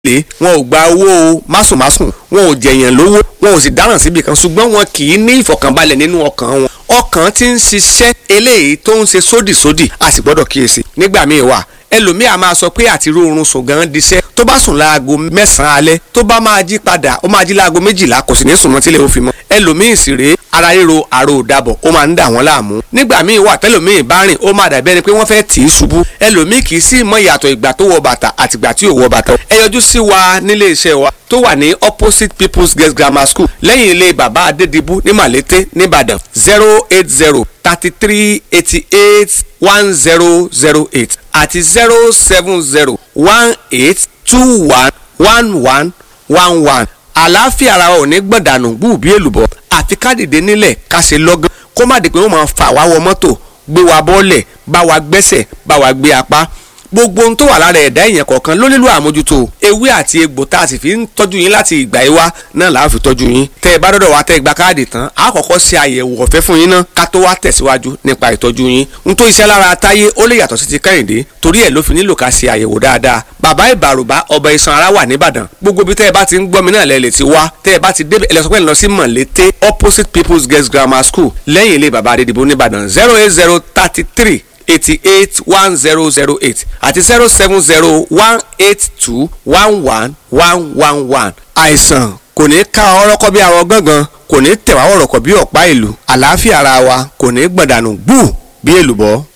lé wọn ò gba owó másùnmásùn wọn ò jẹ̀yàn lówó wọn ò sì dáràn síbi kan ṣùgbọ́n wọn kì í ní ìfọ̀kànbalẹ̀ nínú ọkàn wọn ọkàn ti ń ṣiṣẹ́ eléyìí tó ń ṣe sódìsódì a sì gbọ́dọ̀ kíyèsí nígbà míì wà ẹlòmíì a máa sọ pé àti rórun sùn gan diṣẹ́ tó bá sùn láago mẹ́sàn-án alẹ́ tó bá máa jí padà ó máa jí láago méjìlá kò sì ní sùn mọ́ tílẹ̀ ó fi mọ́ ẹlòmíì sì rèé ara ríro àrò ìdàbọ̀ ó máa ń dà wọ́n láàmú nígbà míì wà tẹ́lòmíì bá rìn ó máa dàbí ẹni pé wọ́n fẹ́ tì í ṣubú ẹlòmíì kì í sì mọ ìyàtọ̀ ìgbà tó wọ bàtà àtìgbà tí ò wọ bàtà ẹ yọjú sí wa nílé iṣẹ́ wa tó wà ní opposite people's girls grammar school lẹ́yìn ilé bàbá adédìbú ní màlété nìbàdàn zero eight zero thirty three eighty eight one zero zero eight àti zero seven zero one eight two one one one one one àlàáfíà ara ò ní gbọ̀dànù gbù bí èlùbọ́ àfi ká dìde nílẹ̀ ká ṣe lọ́gán kó má di pé wọ́n máa fà wá wọ mọ́tò gbé wa bọ́ọ̀lẹ̀ bá wa gbẹ́sẹ̀ bá wa gbé apá gbogbo ohun tó wà lára ẹ̀dá èèyàn kọ̀ọ̀kan ló nílò àmójútó ewé àti egbò tá a sì fi ń tọ́jú yín láti ìgbà yìí wá náà là á fi tọ́jú yín tẹ́ ẹ bá dọ́dọ̀ wá tẹ́ ẹ gba káàdì tán a kọ́kọ́ ṣe àyẹ̀wò ọ̀fẹ́ fún yín náà ká tó wá tẹ̀síwájú nípa ìtọ́jú yín n tó iṣẹ́ lára táyé ó lè yàtọ̀ sí ti kẹ́hìndé torí ẹ̀ ló fi nílò ká ṣe àyẹ̀wò dáadáa bàbá ìbàrùbá ọba iṣan ara wà nìbàdàn gbogbo bí tẹ́ ẹ bá ti ń gbọ́ mi náà lẹ́ lè ti wá tẹ́ ẹ bá ti débẹ̀ ẹ lọ sọ pé ẹ lọ sí mọ̀lété opposite people's girls grammar school lẹ́yìn ilé bàbá adédìbò nìbàdàn zero eight zero thirty three eighty eight one zero zero eight àti zero seven zero one eight two one one one one one. àìsàn kò ní ká ọrọ́kọ́ bí arọ gángan kò ní tẹ̀wá ọ̀rọ̀kọ̀ bí ọ̀pá ìlú àlàáfíà ara wa kò ní gbọ̀dànù gbù bí èlùbọ́.